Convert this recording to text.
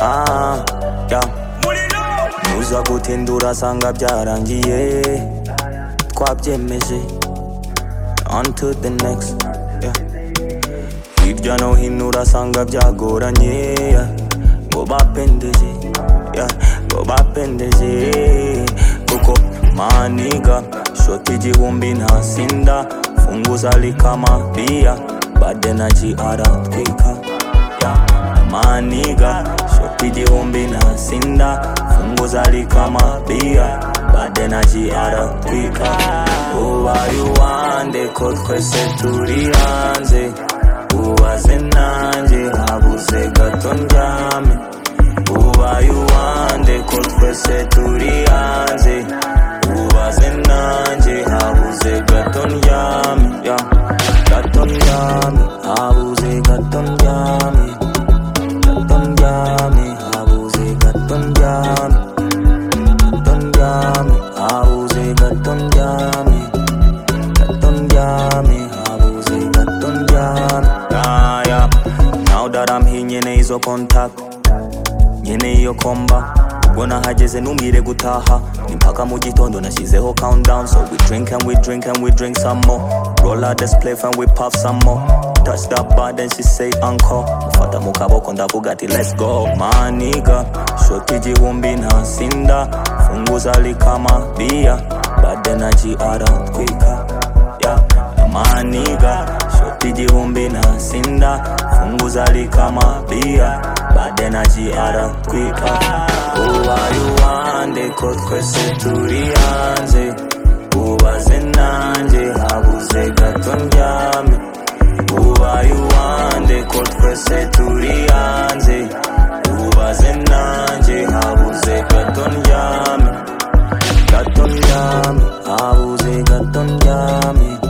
ah, yeah. muza gutinda urasanga byarangiye twabyemeje on to the next yeah. hirya no hino urasanga byagoranye yeah. ngo bapendeje yeah. ngo bapendeje kuko maniga shoti igihumbi ntasinda funguza likama bia badenaji aratwika yeah. maniga shoti igihumbi ntasinda funguza likama bia badenaji aratwika ubari wande ko twese turi hanze ubaze nanjye habuze gato ndyame ubaye uwande ko twese turi hanze ubaze nanjye habuze gato ndyame ya gato ndyame habuze gato ndyame gato ndyame habuze gato ndyame gato ndyame habuze gato ndyame gato ndyame habuze gato ndyame Ah, yeah. Now that I'm here nyene izo contact nyene iyo komba ubwo nahageze ntumire gutaha ni mpaka mu gitondo nashyizeho countdown so we drink and we drink and we drink some more roll out this plate and we puff some more touch that bar then she say uncle mfata mu kaboko ndavuga ati let's go maniga shoti igihumbi ntasinda funguza likama bia badenaji aratwika yeah. maniga shoti igihumbi ntasinda funguza likama bia badenaji aratwika ubaye uwande ko twese turi hanze ubaze nanjye habuze gato ndyame ubaye uwande ko twese turi hanze ubaze nanjye habuze gato ndyame gato ndyame habuze gato ndyame